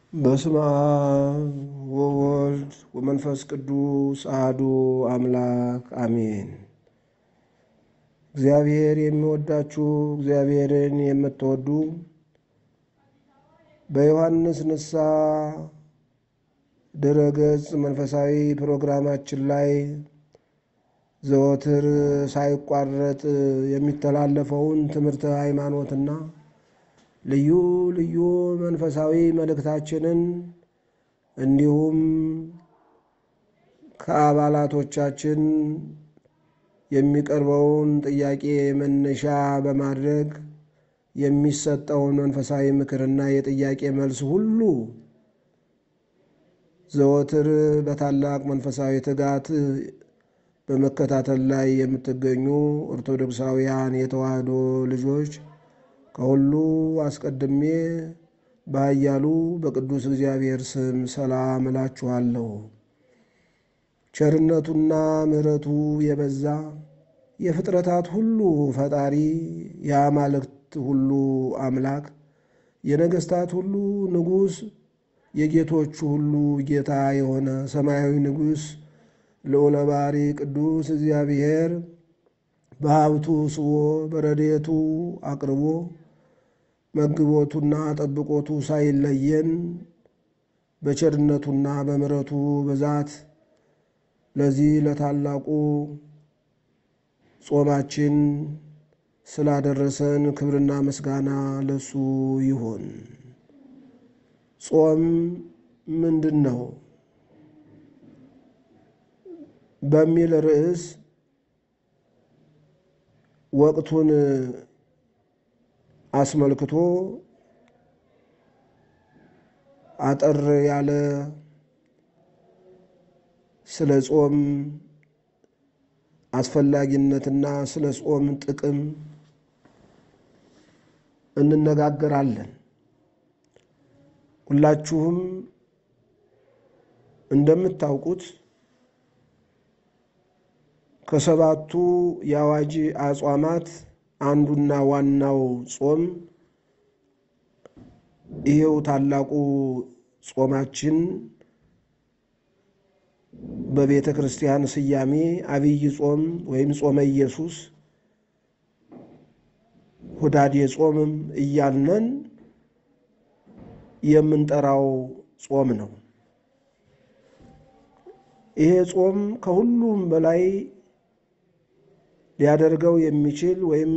በስመ አብ ወወልድ ወመንፈስ ቅዱስ አሐዱ አምላክ አሜን። እግዚአብሔር የሚወዳችሁ እግዚአብሔርን የምትወዱ በዮሐንስ ንስሐ ድረገጽ መንፈሳዊ ፕሮግራማችን ላይ ዘወትር ሳይቋረጥ የሚተላለፈውን ትምህርተ ሃይማኖትና ልዩ ልዩ መንፈሳዊ መልእክታችንን እንዲሁም ከአባላቶቻችን የሚቀርበውን ጥያቄ መነሻ በማድረግ የሚሰጠውን መንፈሳዊ ምክርና የጥያቄ መልስ ሁሉ ዘወትር በታላቅ መንፈሳዊ ትጋት በመከታተል ላይ የምትገኙ ኦርቶዶክሳውያን የተዋሕዶ ልጆች ከሁሉ አስቀድሜ በኃያሉ በቅዱስ እግዚአብሔር ስም ሰላም እላችኋለሁ። ቸርነቱና ምሕረቱ የበዛ የፍጥረታት ሁሉ ፈጣሪ የአማልክት ሁሉ አምላክ የነገሥታት ሁሉ ንጉሥ የጌቶቹ ሁሉ ጌታ የሆነ ሰማያዊ ንጉሥ ልዑለ ባሕሪ ቅዱስ እግዚአብሔር በሀብቱ ስቦ በረድኤቱ አቅርቦ መግቦቱና ጠብቆቱ ሳይለየን በቸርነቱና በምሕረቱ ብዛት ለዚህ ለታላቁ ጾማችን ስላደረሰን ክብርና ምስጋና ለሱ ይሁን። ጾም ምንድን ነው በሚል ርዕስ ወቅቱን አስመልክቶ አጠር ያለ ስለ ጾም አስፈላጊነትና ስለ ጾም ጥቅም እንነጋገራለን። ሁላችሁም እንደምታውቁት ከሰባቱ የአዋጅ አጽዋማት አንዱና ዋናው ጾም ይሄው ታላቁ ጾማችን በቤተ ክርስቲያን ስያሜ አብይ ጾም ወይም ጾመ ኢየሱስ፣ ሁዳዴ ጾምም እያልነን የምንጠራው ጾም ነው። ይሄ ጾም ከሁሉም በላይ ሊያደርገው የሚችል ወይም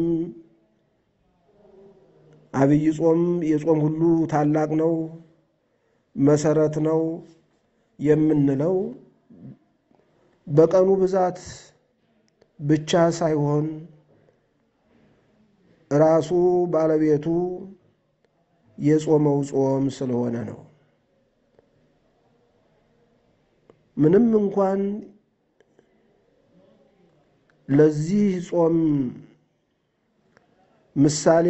አብይ ጾም የጾም ሁሉ ታላቅ ነው፣ መሰረት ነው የምንለው በቀኑ ብዛት ብቻ ሳይሆን ራሱ ባለቤቱ የጾመው ጾም ስለሆነ ነው። ምንም እንኳን ለዚህ ጾም ምሳሌ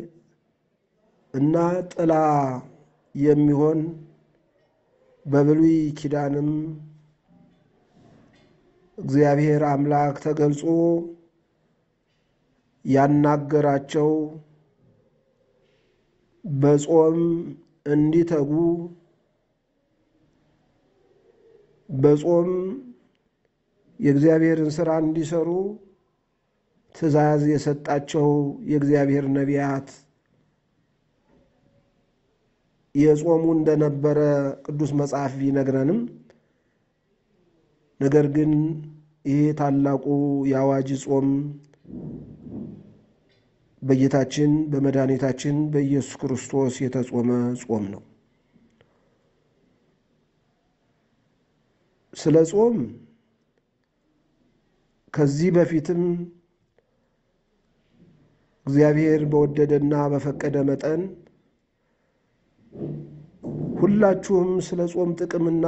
እና ጥላ የሚሆን በብሉይ ኪዳንም እግዚአብሔር አምላክ ተገልጾ ያናገራቸው በጾም እንዲተጉ በጾም የእግዚአብሔርን ሥራ እንዲሰሩ ትእዛዝ የሰጣቸው የእግዚአብሔር ነቢያት የጾሙ እንደነበረ ቅዱስ መጽሐፍ ቢነግረንም ነገር ግን ይህ ታላቁ የአዋጅ ጾም በጌታችን በመድኃኒታችን በኢየሱስ ክርስቶስ የተጾመ ጾም ነው። ስለ ጾም ከዚህ በፊትም እግዚአብሔር በወደደና በፈቀደ መጠን ሁላችሁም ስለ ጾም ጥቅምና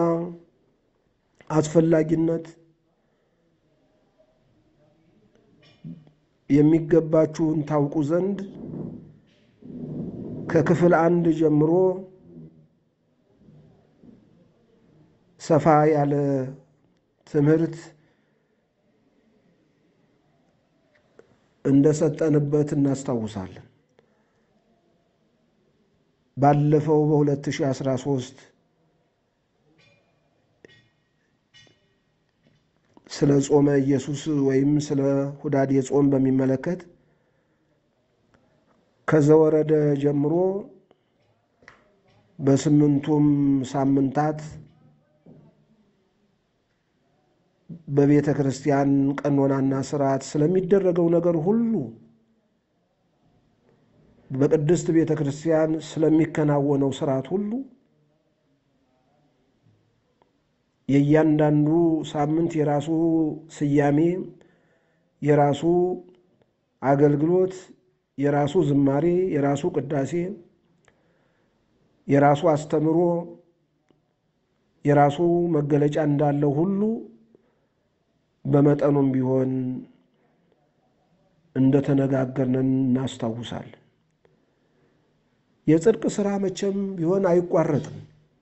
አስፈላጊነት የሚገባችሁን ታውቁ ዘንድ ከክፍል አንድ ጀምሮ ሰፋ ያለ ትምህርት እንደሰጠንበት እናስታውሳለን። ባለፈው በ2013 ስለ ጾመ ኢየሱስ ወይም ስለ ሁዳዴ ጾም በሚመለከት ከዘወረደ ጀምሮ በስምንቱም ሳምንታት በቤተ ክርስቲያን ቀኖናና ስርዓት ስለሚደረገው ነገር ሁሉ በቅድስት ቤተ ክርስቲያን ስለሚከናወነው ስርዓት ሁሉ የእያንዳንዱ ሳምንት የራሱ ስያሜ፣ የራሱ አገልግሎት፣ የራሱ ዝማሬ፣ የራሱ ቅዳሴ፣ የራሱ አስተምሮ፣ የራሱ መገለጫ እንዳለው ሁሉ በመጠኑም ቢሆን እንደተነጋገርንን እናስታውሳለን። የጽድቅ ሥራ መቼም ቢሆን አይቋረጥም።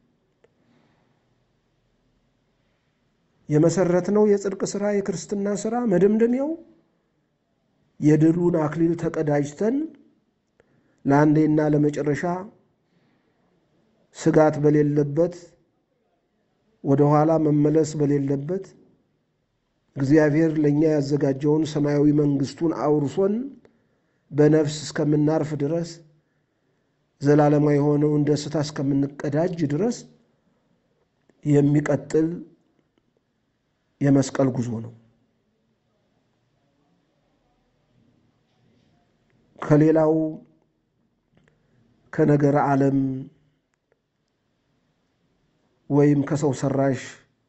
የመሰረትነው የጽድቅ ሥራ የክርስትና ሥራ መደምደሚያው የድሉን አክሊል ተቀዳጅተን ለአንዴና ለመጨረሻ ስጋት በሌለበት ወደ ኋላ መመለስ በሌለበት እግዚአብሔር ለእኛ ያዘጋጀውን ሰማያዊ መንግሥቱን አውርሶን በነፍስ እስከምናርፍ ድረስ ዘላለማዊ የሆነውን ደስታ እስከምንቀዳጅ ድረስ የሚቀጥል የመስቀል ጉዞ ነው። ከሌላው ከነገረ ዓለም ወይም ከሰው ሰራሽ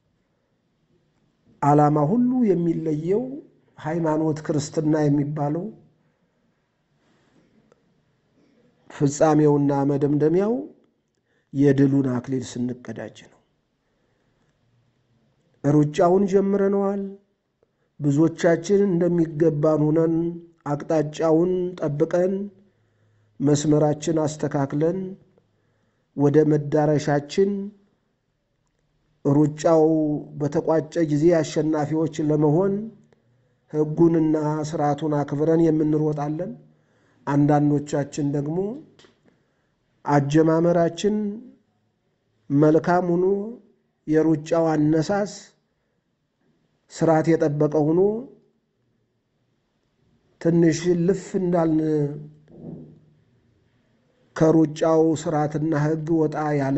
ዓላማ ሁሉ የሚለየው ሃይማኖት ክርስትና የሚባለው ፍጻሜውና መደምደሚያው የድሉን አክሊል ስንቀዳጅ ነው። ሩጫውን ጀምረነዋል። ብዙዎቻችን እንደሚገባን ሆነን አቅጣጫውን ጠብቀን መስመራችን አስተካክለን ወደ መዳረሻችን ሩጫው በተቋጨ ጊዜ አሸናፊዎች ለመሆን ሕጉንና ስርዓቱን አክብረን የምንሮጣለን። አንዳንዶቻችን ደግሞ አጀማመራችን መልካም ሆኖ የሩጫው አነሳስ ስርዓት የጠበቀ ሆኖ ትንሽ ልፍ እንዳልን ከሩጫው ስርዓትና ሕግ ወጣ ያለ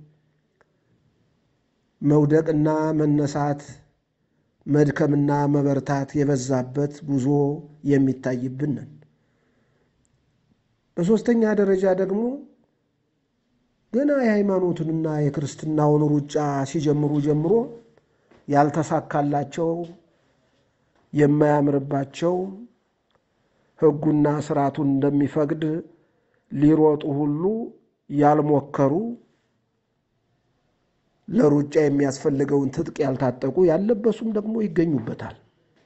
መውደቅና መነሳት መድከምና መበርታት የበዛበት ጉዞ የሚታይብንን። በሦስተኛ ደረጃ ደግሞ ገና የሃይማኖቱንና የክርስትናውን ሩጫ ሲጀምሩ ጀምሮ ያልተሳካላቸው የማያምርባቸው ሕጉና ስርዓቱን እንደሚፈቅድ ሊሮጡ ሁሉ ያልሞከሩ ለሩጫ የሚያስፈልገውን ትጥቅ ያልታጠቁ ያልለበሱም ደግሞ ይገኙበታል።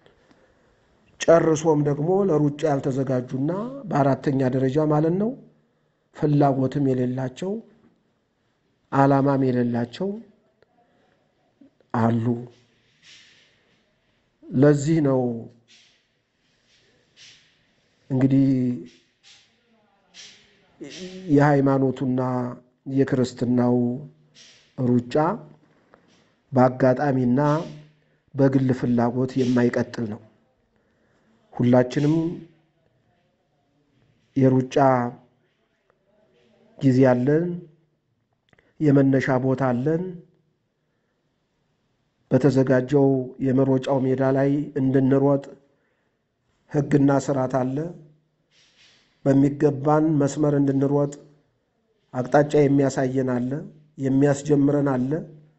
ጨርሶም ደግሞ ለሩጫ ያልተዘጋጁና በአራተኛ ደረጃ ማለት ነው ፍላጎትም የሌላቸው ዓላማም የሌላቸው አሉ። ለዚህ ነው እንግዲህ የሃይማኖቱና የክርስትናው ሩጫ በአጋጣሚና በግል ፍላጎት የማይቀጥል ነው። ሁላችንም የሩጫ ጊዜ አለን፣ የመነሻ ቦታ አለን። በተዘጋጀው የመሮጫው ሜዳ ላይ እንድንሮጥ ሕግና ስርዓት አለ። በሚገባን መስመር እንድንሮጥ አቅጣጫ የሚያሳየን አለ፣ የሚያስጀምረን አለ።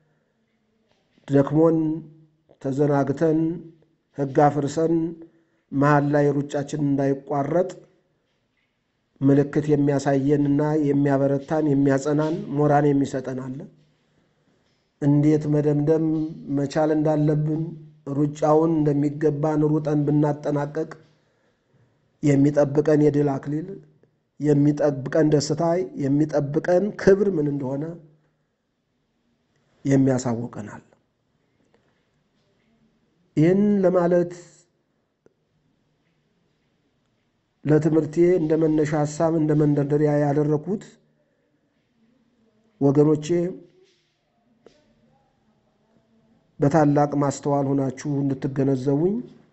ደክሞን ተዘናግተን ሕግ አፍርሰን መሀል ላይ ሩጫችን እንዳይቋረጥ ምልክት የሚያሳየንና የሚያበረታን የሚያጸናን ሞራን የሚሰጠን አለ። እንዴት መደምደም መቻል እንዳለብን ሩጫውን እንደሚገባን ሩጠን ብናጠናቀቅ የሚጠብቀን የድል አክሊል የሚጠብቀን ደስታ የሚጠብቀን ክብር ምን እንደሆነ የሚያሳውቀናል። ይህን ለማለት ለትምህርቴ እንደ መነሻ ሀሳብ እንደ መንደርደሪያ ያደረኩት ወገኖቼ በታላቅ ማስተዋል ሆናችሁ እንድትገነዘቡኝ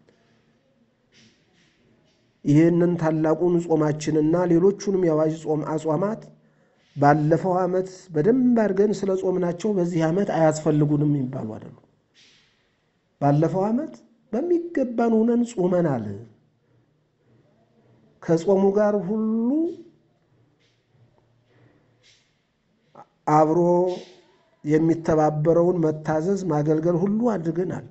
ይህንን ታላቁን ጾማችንና ሌሎቹንም የአዋጅ ጾም አጽዋማት ባለፈው ዓመት በደንብ አድርገን ስለ ጾምናቸው በዚህ ዓመት አያስፈልጉንም የሚባሉ አይደሉም። ባለፈው ዓመት በሚገባን ሆነን ጾመናል። ከጾሙ ጋር ሁሉ አብሮ የሚተባበረውን መታዘዝ፣ ማገልገል ሁሉ አድርገናል።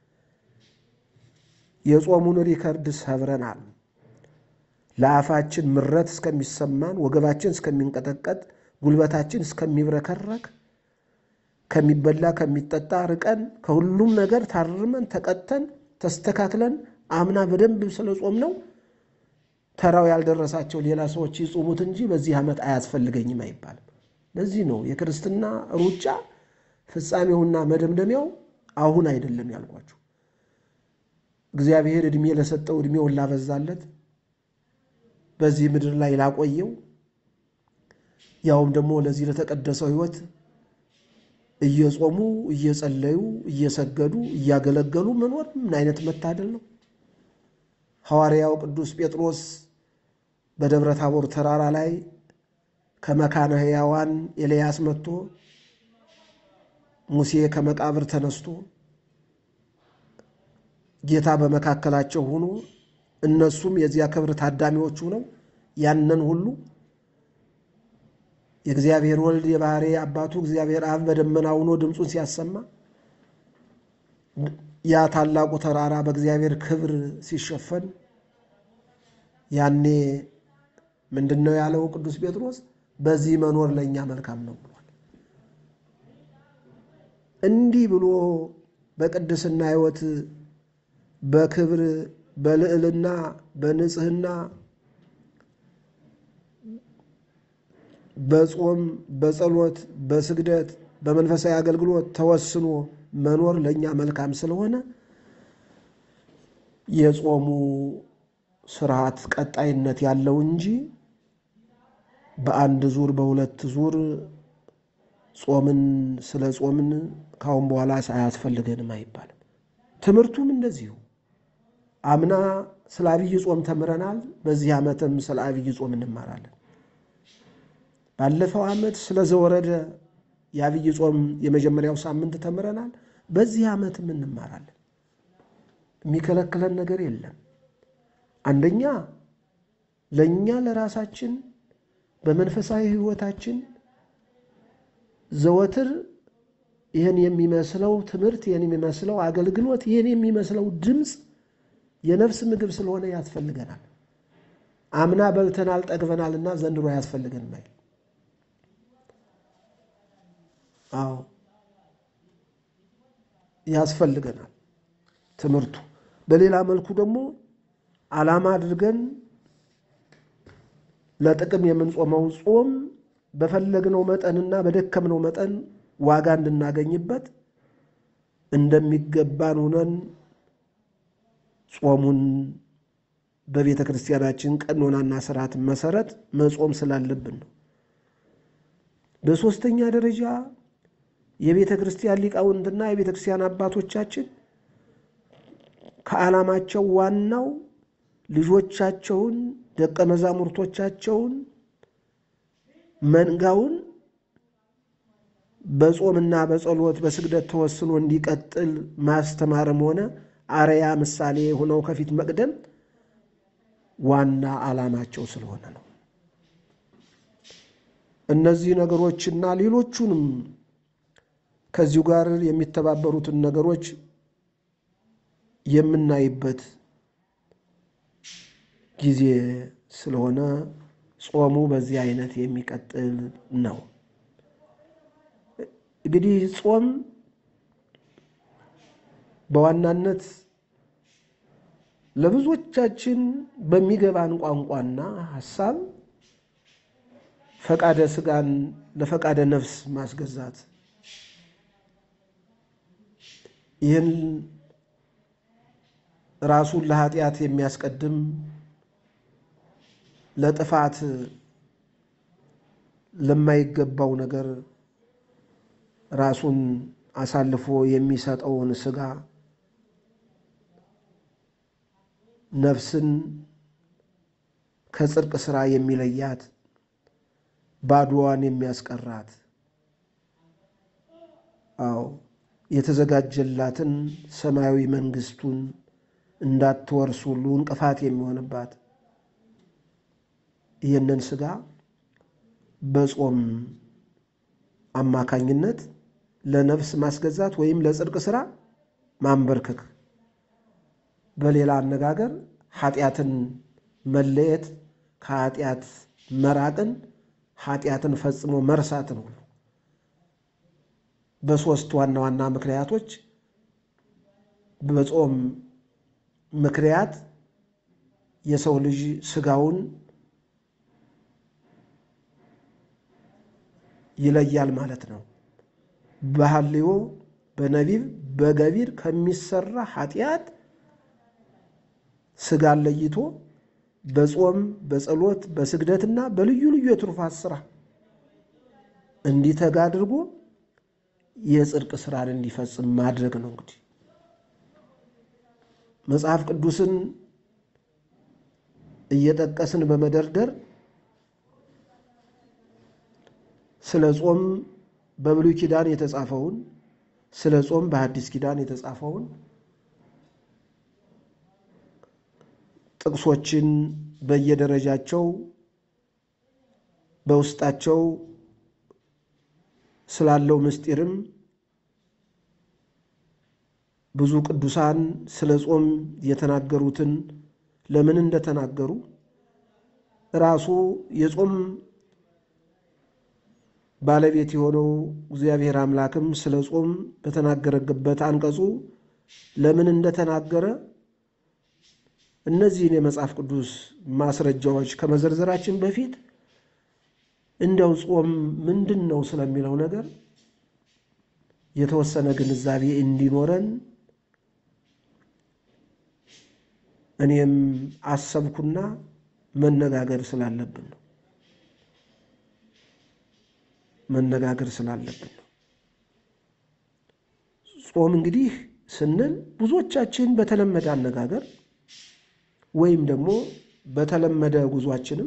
የጾሙን ሪከርድ ሰብረናል። ለአፋችን ምረት እስከሚሰማን፣ ወገባችን እስከሚንቀጠቀጥ፣ ጉልበታችን እስከሚብረከረክ ከሚበላ ከሚጠጣ ርቀን ከሁሉም ነገር ታርመን ተቀጥተን ተስተካክለን አምና በደንብ ስለ ጾም ነው ተራው ያልደረሳቸው ሌላ ሰዎች ይጹሙት እንጂ በዚህ ዓመት አያስፈልገኝም አይባልም። ለዚህ ነው የክርስትና ሩጫ ፍጻሜውና መደምደሚያው አሁን አይደለም ያልኳችሁ። እግዚአብሔር ዕድሜ ለሰጠው ዕድሜውን ላበዛለት በዚህ ምድር ላይ ላቆየው ያውም ደግሞ ለዚህ ለተቀደሰው ሕይወት እየጾሙ እየጸለዩ እየሰገዱ እያገለገሉ መኖር ምን አይነት መታደል ነው! ሐዋርያው ቅዱስ ጴጥሮስ በደብረ ታቦር ተራራ ላይ ከመካነ ሕያዋን ኤልያስ መጥቶ ሙሴ ከመቃብር ተነስቶ ጌታ በመካከላቸው ሆኖ እነሱም የዚያ ክብር ታዳሚዎች ሆነው ያንን ሁሉ የእግዚአብሔር ወልድ የባሕሪ አባቱ እግዚአብሔር አብ በደመና ሆኖ ድምፁን ሲያሰማ ያ ታላቁ ተራራ በእግዚአብሔር ክብር ሲሸፈን ያኔ ምንድን ነው ያለው ቅዱስ ጴጥሮስ? በዚህ መኖር ለእኛ መልካም ነው ብሏል። እንዲህ ብሎ በቅድስና ሕይወት በክብር በልዕልና በንጽህና በጾም በጸሎት በስግደት በመንፈሳዊ አገልግሎት ተወስኖ መኖር ለእኛ መልካም ስለሆነ የጾሙ ስርዓት ቀጣይነት ያለው እንጂ በአንድ ዙር በሁለት ዙር ጾምን ስለ ጾምን ካሁን በኋላ አያስፈልገንም አይባልም። ትምህርቱም እንደዚሁ አምና ስለ አብይ ጾም ተምረናል። በዚህ ዓመትም ስለ አብይ ጾም እንማራለን። ባለፈው ዓመት ስለ ዘወረደ የአብይ ጾም የመጀመሪያው ሳምንት ተምረናል። በዚህ ዓመትም እንማራለን። የሚከለክለን ነገር የለም። አንደኛ ለእኛ ለራሳችን በመንፈሳዊ ሕይወታችን ዘወትር ይህን የሚመስለው ትምህርት፣ ይህን የሚመስለው አገልግሎት፣ ይህን የሚመስለው ድምፅ የነፍስ ምግብ ስለሆነ ያስፈልገናል። አምና በልተናል ጠግበናልና ዘንድሮ አያስፈልገንም አይደል? አዎ ያስፈልገናል ትምህርቱ። በሌላ መልኩ ደግሞ ዓላማ አድርገን ለጥቅም የምንጾመው ጾም በፈለግነው መጠንና በደከምነው መጠን ዋጋ እንድናገኝበት እንደሚገባን ሆነን ጾሙን በቤተ ክርስቲያናችን ቀኖናና ስርዓት መሰረት መጾም ስላለብን ነው። በሦስተኛ ደረጃ የቤተ ክርስቲያን ሊቃውንትና የቤተ ክርስቲያን አባቶቻችን ከዓላማቸው ዋናው ልጆቻቸውን ደቀ መዛሙርቶቻቸውን መንጋውን በጾምና በጸሎት በስግደት ተወስኖ እንዲቀጥል ማስተማርም ሆነ አርያ ምሳሌ ሆነው ከፊት መቅደም ዋና ዓላማቸው ስለሆነ ነው። እነዚህ ነገሮችና ሌሎቹንም ከዚሁ ጋር የሚተባበሩትን ነገሮች የምናይበት ጊዜ ስለሆነ ጾሙ በዚህ አይነት የሚቀጥል ነው። እንግዲህ ጾም በዋናነት ለብዙዎቻችን በሚገባን ቋንቋና ሐሳብ ፈቃደ ሥጋን ለፈቃደ ነፍስ ማስገዛት ይህን ራሱን ለኃጢአት የሚያስቀድም ለጥፋት ለማይገባው ነገር ራሱን አሳልፎ የሚሰጠውን ሥጋ ነፍስን ከጽድቅ ሥራ የሚለያት ባዶዋን የሚያስቀራት አዎ የተዘጋጀላትን ሰማያዊ መንግሥቱን እንዳትወርስ ሁሉ እንቅፋት የሚሆንባት ይህንን ሥጋ በጾም አማካኝነት ለነፍስ ማስገዛት ወይም ለጽድቅ ሥራ ማንበርከክ፣ በሌላ አነጋገር ኃጢአትን መለየት፣ ከኃጢአት መራቅን፣ ኃጢአትን ፈጽሞ መርሳትን ሁሉ በሦስት ዋና ዋና ምክንያቶች በጾም ምክንያት የሰው ልጅ ሥጋውን ይለያል ማለት ነው። በሐልዮ በነቢብ በገቢር ከሚሰራ ኃጢአት ሥጋን ለይቶ በጾም በጸሎት በስግደትና በልዩ ልዩ የትሩፋት ሥራ እንዲተጋ አድርጎ የጽድቅ ሥራን እንዲፈጽም ማድረግ ነው። እንግዲህ መጽሐፍ ቅዱስን እየጠቀስን በመደርደር ስለ ጾም በብሉይ ኪዳን የተጻፈውን ስለ ጾም በሐዲስ ኪዳን የተጻፈውን ጥቅሶችን በየደረጃቸው በውስጣቸው ስላለው ምስጢርም ብዙ ቅዱሳን ስለ ጾም የተናገሩትን ለምን እንደተናገሩ ራሱ የጾም ባለቤት የሆነው እግዚአብሔር አምላክም ስለ ጾም በተናገረበት አንቀጹ ለምን እንደተናገረ እነዚህን የመጽሐፍ ቅዱስ ማስረጃዎች ከመዘርዘራችን በፊት እንደው ጾም ምንድን ነው ስለሚለው ነገር የተወሰነ ግንዛቤ እንዲኖረን እኔም አሰብኩና መነጋገር ስላለብን ነው መነጋገር ስላለብን ነው። ጾም እንግዲህ ስንል ብዙዎቻችን በተለመደ አነጋገር ወይም ደግሞ በተለመደ ጉዟችንም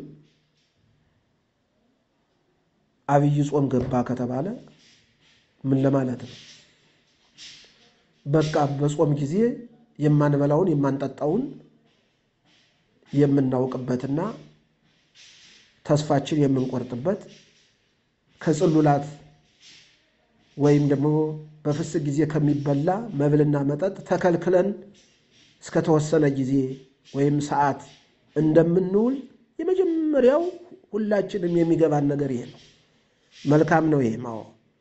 አብይ ጾም ገባ ከተባለ ምን ለማለት ነው? በቃ በጾም ጊዜ የማንበላውን የማንጠጣውን የምናውቅበትና ተስፋችን የምንቆርጥበት ከጽሉላት ወይም ደግሞ በፍስክ ጊዜ ከሚበላ መብልና መጠጥ ተከልክለን እስከተወሰነ ጊዜ ወይም ሰዓት እንደምንውል የመጀመሪያው ሁላችንም የሚገባን ነገር ይሄ ነው። መልካም ነው። ይሄ ማዎ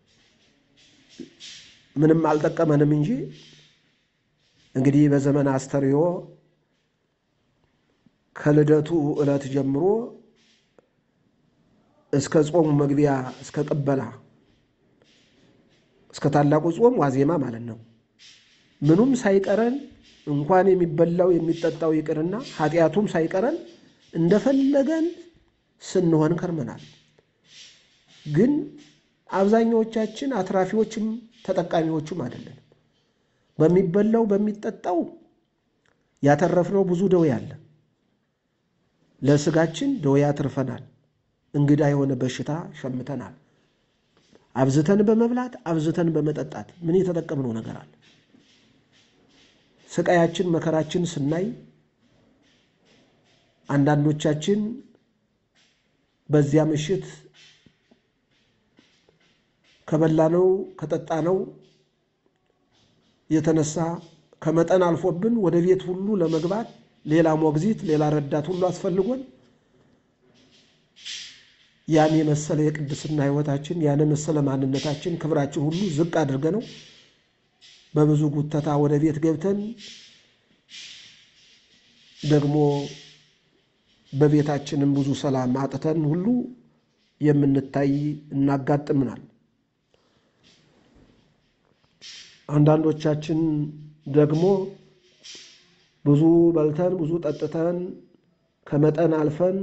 ምንም አልጠቀመንም እንጂ እንግዲህ በዘመን አስተርእዮ ከልደቱ ዕለት ጀምሮ እስከ ጾሙ መግቢያ እስከ ቅበላ እስከ ታላቁ ጾም ዋዜማ ማለት ነው። ምኑም ሳይቀረን እንኳን የሚበላው የሚጠጣው ይቅርና ኃጢአቱም ሳይቀረን እንደፈለገን ስንሆን ከርመናል። ግን አብዛኛዎቻችን አትራፊዎችም ተጠቃሚዎቹም አይደለን። በሚበላው በሚጠጣው ያተረፍነው ብዙ ደዌ አለ። ለስጋችን ደዌ አትርፈናል። እንግዳ የሆነ በሽታ ሸምተናል። አብዝተን በመብላት አብዝተን በመጠጣት ምን የተጠቀምነው ነገር አለ? ስቃያችን መከራችን ስናይ አንዳንዶቻችን በዚያ ምሽት ከበላነው ከጠጣነው የተነሳ ከመጠን አልፎብን ወደ ቤት ሁሉ ለመግባት ሌላ ሞግዚት ሌላ ረዳት ሁሉ አስፈልጎን ያን የመሰለ የቅድስና ሕይወታችን ያን የመሰለ ማንነታችን ክብራችን ሁሉ ዝቅ አድርገ ነው በብዙ ጉተታ ወደ ቤት ገብተን ደግሞ በቤታችንም ብዙ ሰላም አጥተን ሁሉ የምንታይ እናጋጥምናል። አንዳንዶቻችን ደግሞ ብዙ በልተን ብዙ ጠጥተን ከመጠን አልፈን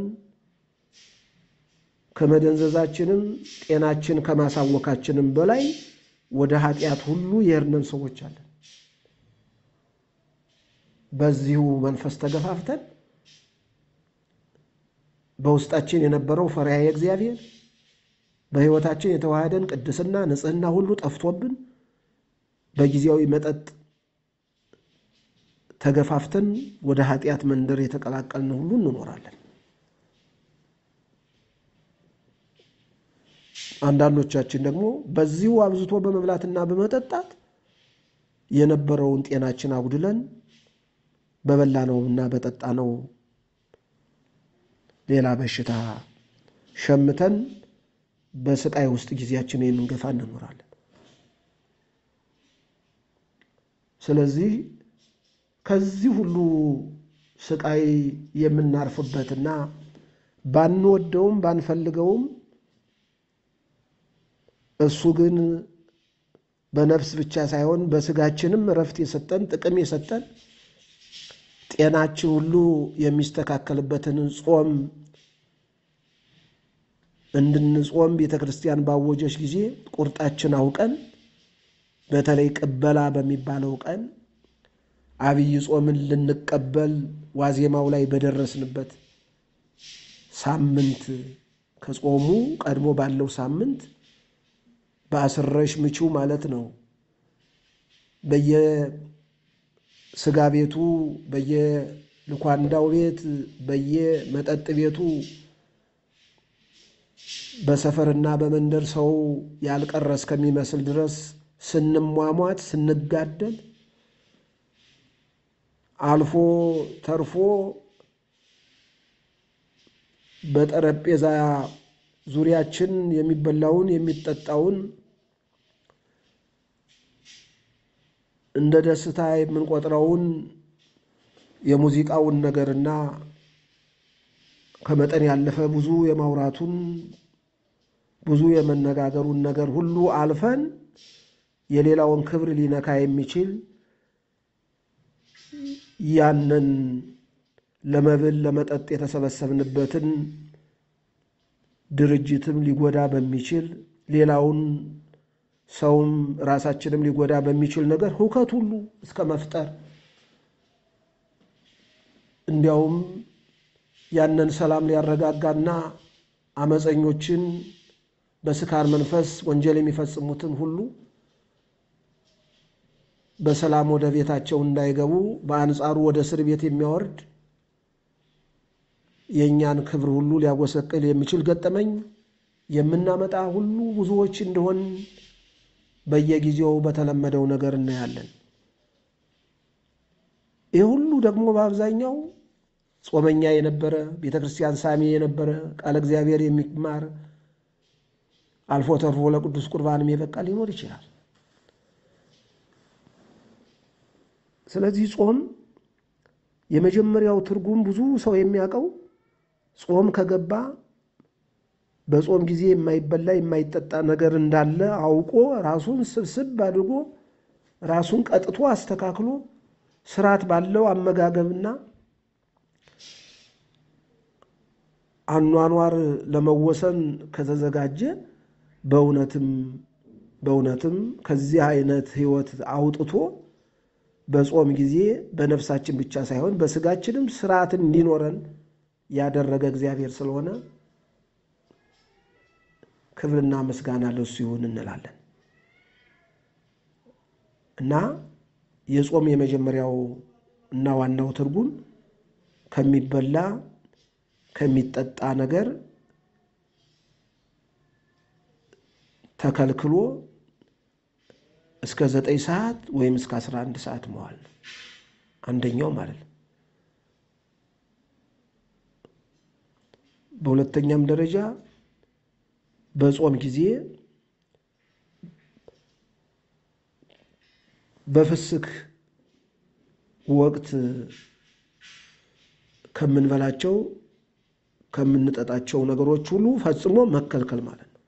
ከመደንዘዛችንም ጤናችን ከማሳወካችንም በላይ ወደ ኃጢአት ሁሉ የሄድን ሰዎች አለን። በዚሁ መንፈስ ተገፋፍተን በውስጣችን የነበረው ፈሪሃ እግዚአብሔር በሕይወታችን የተዋህደን ቅድስና፣ ንጽሕና ሁሉ ጠፍቶብን በጊዜያዊ መጠጥ ተገፋፍተን ወደ ኃጢአት መንደር የተቀላቀልን ሁሉ እንኖራለን። አንዳንዶቻችን ደግሞ በዚሁ አብዝቶ በመብላትና በመጠጣት የነበረውን ጤናችን አጉድለን በበላነውና በጠጣነው ሌላ በሽታ ሸምተን በስቃይ ውስጥ ጊዜያችን የምንገፋ እንኖራለን። ስለዚህ ከዚህ ሁሉ ስቃይ የምናርፍበትና ባንወደውም ባንፈልገውም እሱ ግን በነፍስ ብቻ ሳይሆን በስጋችንም እረፍት የሰጠን ጥቅም የሰጠን ጤናችን ሁሉ የሚስተካከልበትን ጾም እንድንጾም ቤተ ክርስቲያን ባወጀች ጊዜ ቁርጣችን አውቀን በተለይ ቅበላ በሚባለው ቀን አብይ ጾምን ልንቀበል ዋዜማው ላይ በደረስንበት ሳምንት ከጾሙ ቀድሞ ባለው ሳምንት በአስረሽ ምቺው ማለት ነው። በየስጋ ቤቱ፣ በየልኳንዳው ቤት፣ በየመጠጥ ቤቱ በሰፈርና በመንደር ሰው ያልቀረ እስከሚመስል ድረስ ስንሟሟት ስንጋደል አልፎ ተርፎ በጠረጴዛ ዙሪያችን የሚበላውን የሚጠጣውን እንደ ደስታ የምንቆጥረውን የሙዚቃውን ነገርና ከመጠን ያለፈ ብዙ የማውራቱን ብዙ የመነጋገሩን ነገር ሁሉ አልፈን የሌላውን ክብር ሊነካ የሚችል ያንን ለመብል ለመጠጥ የተሰበሰብንበትን ድርጅትም ሊጎዳ በሚችል ሌላውን ሰውም ራሳችንም ሊጎዳ በሚችል ነገር ሁከት ሁሉ እስከ መፍጠር እንዲያውም ያንን ሰላም ሊያረጋጋና አመፀኞችን በስካር መንፈስ ወንጀል የሚፈጽሙትን ሁሉ በሰላም ወደ ቤታቸው እንዳይገቡ በአንጻሩ ወደ እስር ቤት የሚያወርድ የእኛን ክብር ሁሉ ሊያጎሰቅል የሚችል ገጠመኝ የምናመጣ ሁሉ ብዙዎች እንደሆን በየጊዜው በተለመደው ነገር እናያለን። ይህ ሁሉ ደግሞ በአብዛኛው ጾመኛ የነበረ ቤተ ክርስቲያን ሳሚ የነበረ ቃለ እግዚአብሔር የሚማር አልፎ ተርፎ ለቅዱስ ቁርባንም የበቃ ሊኖር ይችላል። ስለዚህ ጾም የመጀመሪያው ትርጉም ብዙ ሰው የሚያውቀው ጾም ከገባ በጾም ጊዜ የማይበላ የማይጠጣ ነገር እንዳለ አውቆ ራሱን ስብስብ አድርጎ ራሱን ቀጥቶ አስተካክሎ ስርዓት ባለው አመጋገብና አኗኗር ለመወሰን ከተዘጋጀ በእውነትም በእውነትም ከዚህ አይነት ሕይወት አውጥቶ በጾም ጊዜ በነፍሳችን ብቻ ሳይሆን በስጋችንም ስርዓትን እንዲኖረን ያደረገ እግዚአብሔር ስለሆነ ክብርና ምስጋና ለሱ ይሁን እንላለን እና የጾም የመጀመሪያው እና ዋናው ትርጉም ከሚበላ ከሚጠጣ ነገር ተከልክሎ እስከ ዘጠኝ ሰዓት ወይም እስከ አስራ አንድ ሰዓት መዋል ነው። አንደኛው ማለት ነው። በሁለተኛም ደረጃ በጾም ጊዜ በፍስክ ወቅት ከምንበላቸው ከምንጠጣቸው ነገሮች ሁሉ ፈጽሞ መከልከል ማለት ነው።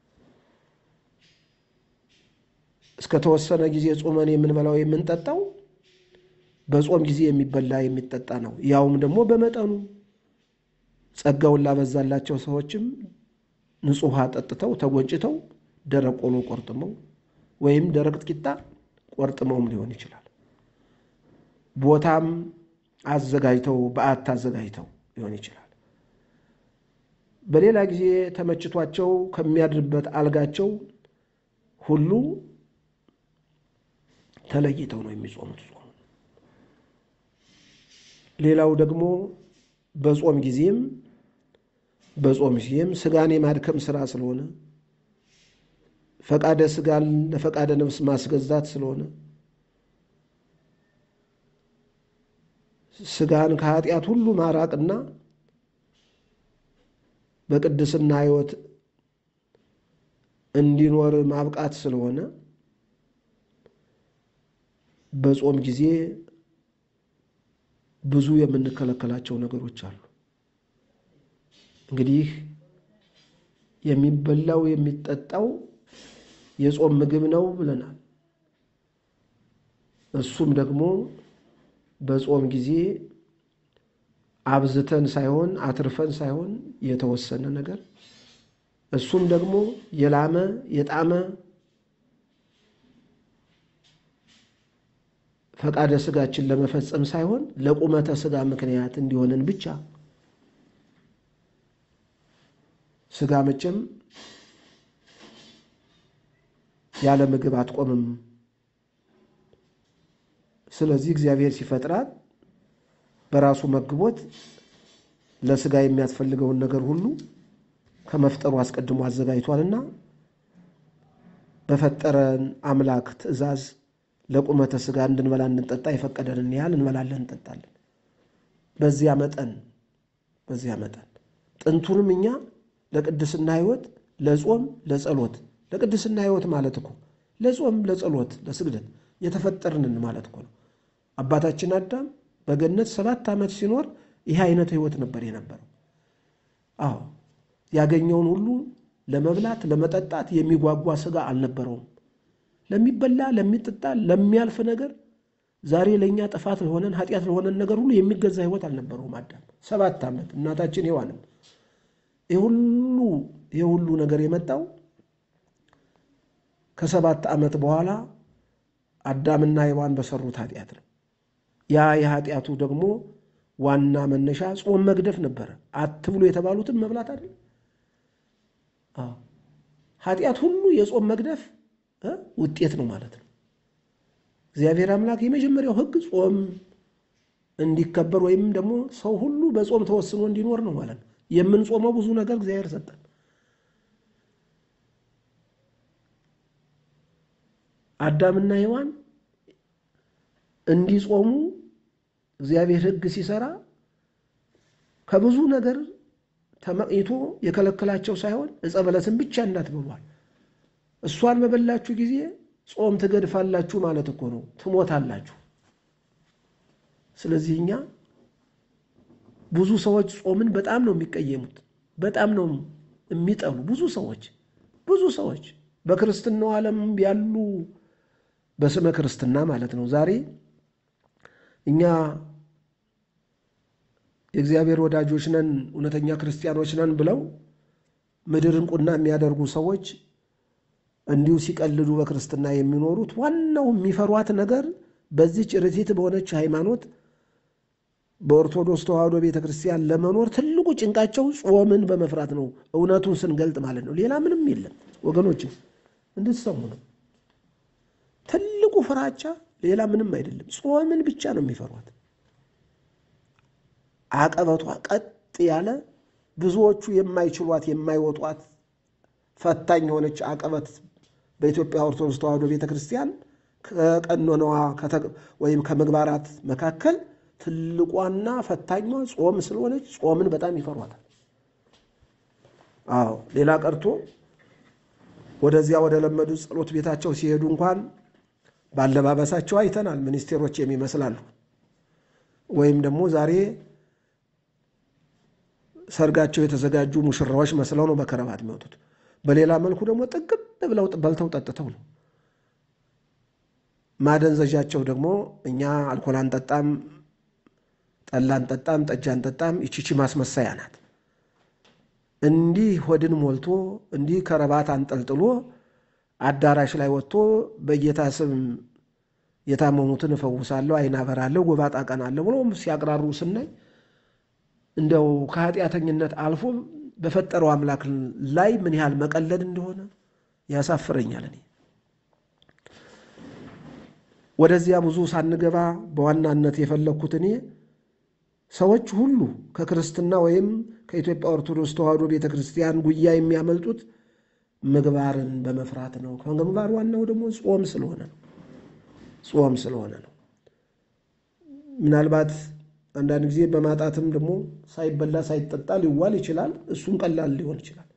እስከ ተወሰነ ጊዜ ጾመን የምንበላው የምንጠጣው በጾም ጊዜ የሚበላ የሚጠጣ ነው። ያውም ደግሞ በመጠኑ ጸጋውን ላበዛላቸው ሰዎችም ንጹሕ ውሃ ጠጥተው ተጎንጭተው ደረቅ ቆሎ ቆርጥመው ወይም ደረቅ ቂጣ ቆርጥመውም ሊሆን ይችላል። ቦታም አዘጋጅተው በዓት አዘጋጅተው ሊሆን ይችላል። በሌላ ጊዜ ተመችቷቸው ከሚያድርበት አልጋቸው ሁሉ ተለይተው ነው የሚጾሙት ጾሙ። ሌላው ደግሞ በጾም ጊዜም በጾም ጊዜም ስጋን የማድከም ስራ ስለሆነ ፈቃደ ስጋን ለፈቃደ ነፍስ ማስገዛት ስለሆነ ስጋን ከኃጢአት ሁሉ ማራቅና በቅድስና ሕይወት እንዲኖር ማብቃት ስለሆነ በጾም ጊዜ ብዙ የምንከለከላቸው ነገሮች አሉ። እንግዲህ የሚበላው የሚጠጣው የጾም ምግብ ነው ብለናል። እሱም ደግሞ በጾም ጊዜ አብዝተን ሳይሆን አትርፈን ሳይሆን የተወሰነ ነገር እሱም ደግሞ የላመ የጣመ ፈቃደ ስጋችን ለመፈጸም ሳይሆን ለቁመተ ስጋ ምክንያት እንዲሆንን ብቻ። ስጋ መቼም ያለ ምግብ አትቆምም። ስለዚህ እግዚአብሔር ሲፈጥራት በራሱ መግቦት ለስጋ የሚያስፈልገውን ነገር ሁሉ ከመፍጠሩ አስቀድሞ አዘጋጅቷልና በፈጠረን አምላክ ትእዛዝ ለቁመተ ስጋ እንድንበላ እንጠጣ የፈቀደንን ያህል እንበላለን እንጠጣለን። በዚያ መጠን በዚያ መጠን ጥንቱንም እኛ ለቅድስና ሕይወት ለጾም ለጸሎት ለቅድስና ሕይወት ማለት እኮ ለጾም ለጸሎት ለስግደት የተፈጠርንን ማለት እኮ ነው። አባታችን አዳም በገነት ሰባት ዓመት ሲኖር ይህ አይነት ሕይወት ነበር የነበረው። አዎ ያገኘውን ሁሉ ለመብላት ለመጠጣት የሚጓጓ ስጋ አልነበረውም። ለሚበላ ለሚጠጣ ለሚያልፍ ነገር ዛሬ ለእኛ ጥፋት ለሆነን ኃጢአት ለሆነን ነገር ሁሉ የሚገዛ ሕይወት አልነበረውም አዳም ሰባት ዓመት እናታችን ሔዋንም ይህ ሁሉ ይህ ሁሉ ነገር የመጣው ከሰባት ዓመት በኋላ አዳምና ሔዋን በሰሩት ኃጢአት ነው። ያ የኃጢአቱ ደግሞ ዋና መነሻ ጾም መግደፍ ነበረ። አትብሉ የተባሉትን መብላት አይደል? ኃጢአት ሁሉ የጾም መግደፍ ውጤት ነው ማለት ነው። እግዚአብሔር አምላክ የመጀመሪያው ሕግ ጾም እንዲከበር ወይም ደግሞ ሰው ሁሉ በጾም ተወስኖ እንዲኖር ነው ማለት ነው። የምንጾመው ብዙ ነገር እግዚአብሔር ሰጠን። አዳምና ሔዋን እንዲጾሙ እግዚአብሔር ሕግ ሲሰራ ከብዙ ነገር ተመቅኝቶ የከለከላቸው ሳይሆን ዕፀ በለስን ብቻ እንዳትበሏል። እሷን በበላችሁ ጊዜ ጾም ትገድፋላችሁ ማለት እኮ ነው፣ ትሞታላችሁ። ስለዚህ እኛ ብዙ ሰዎች ጾምን በጣም ነው የሚቀየሙት፣ በጣም ነው የሚጠሉ። ብዙ ሰዎች ብዙ ሰዎች በክርስትናው ዓለም ያሉ በስመ ክርስትና ማለት ነው ዛሬ እኛ የእግዚአብሔር ወዳጆች ነን እውነተኛ ክርስቲያኖች ነን ብለው ምድር እንቁና የሚያደርጉ ሰዎች እንዲሁ ሲቀልዱ በክርስትና የሚኖሩት ዋናው የሚፈሯት ነገር በዚች ርቲት በሆነች ሃይማኖት በኦርቶዶክስ ተዋሕዶ ቤተ ክርስቲያን ለመኖር ትልቁ ጭንቃቸው ጾምን በመፍራት ነው። እውነቱን ስንገልጥ ማለት ነው። ሌላ ምንም የለም ወገኖች፣ እንድትሰሙ ነው። ትልቁ ፍራቻ ሌላ ምንም አይደለም። ጾምን ብቻ ነው የሚፈሯት። አቀበቷ ቀጥ ያለ ብዙዎቹ የማይችሏት የማይወጧት ፈታኝ የሆነች አቀበት በኢትዮጵያ ኦርቶዶክስ ተዋሕዶ ቤተ ክርስቲያን ከቀኖናዋ ወይም ከምግባራት መካከል ትልቋና ፈታኟ ጾም ስለሆነች ጾምን በጣም ይፈሯታል። አዎ ሌላ ቀርቶ ወደዚያ ወደ ለመዱ ጸሎት ቤታቸው ሲሄዱ እንኳን ባለባበሳቸው አይተናል። ሚኒስቴሮች የሚመስላሉ ወይም ደግሞ ዛሬ ሰርጋቸው የተዘጋጁ ሙሽራዎች መስለው ነው በከረባት የሚወጡት። በሌላ መልኩ ደግሞ ጥግብ ብለው በልተው ጠጥተው ነው። ማደንዘዣቸው ደግሞ እኛ አልኮል አንጠጣም፣ ጠላ አንጠጣም፣ ጠጅ አንጠጣም፣ ይቺቺ ማስመሰያ ናት። እንዲህ ሆድን ሞልቶ እንዲህ ከረባት አንጠልጥሎ አዳራሽ ላይ ወጥቶ በጌታ ስም የታመሙትን እፈውሳለሁ፣ ዓይን አበራለሁ፣ ጎባጣ አቀናለሁ ብሎ ሲያቅራሩ ስናይ እንደው ከኃጢአተኝነት አልፎ በፈጠረው አምላክ ላይ ምን ያህል መቀለድ እንደሆነ ያሳፍረኛል። እኔ ወደዚያ ብዙ ሳንገባ በዋናነት የፈለግኩት እኔ ሰዎች ሁሉ ከክርስትና ወይም ከኢትዮጵያ ኦርቶዶክስ ተዋሕዶ ቤተ ክርስቲያን ጉያ የሚያመልጡት ምግባርን በመፍራት ነው። ከምግባር ዋናው ደግሞ ጾም ስለሆነ ነው። ጾም ስለሆነ ነው። ምናልባት አንዳንድ ጊዜ በማጣትም ደግሞ ሳይበላ ሳይጠጣ ሊዋል ይችላል። እሱም ቀላል ሊሆን ይችላል።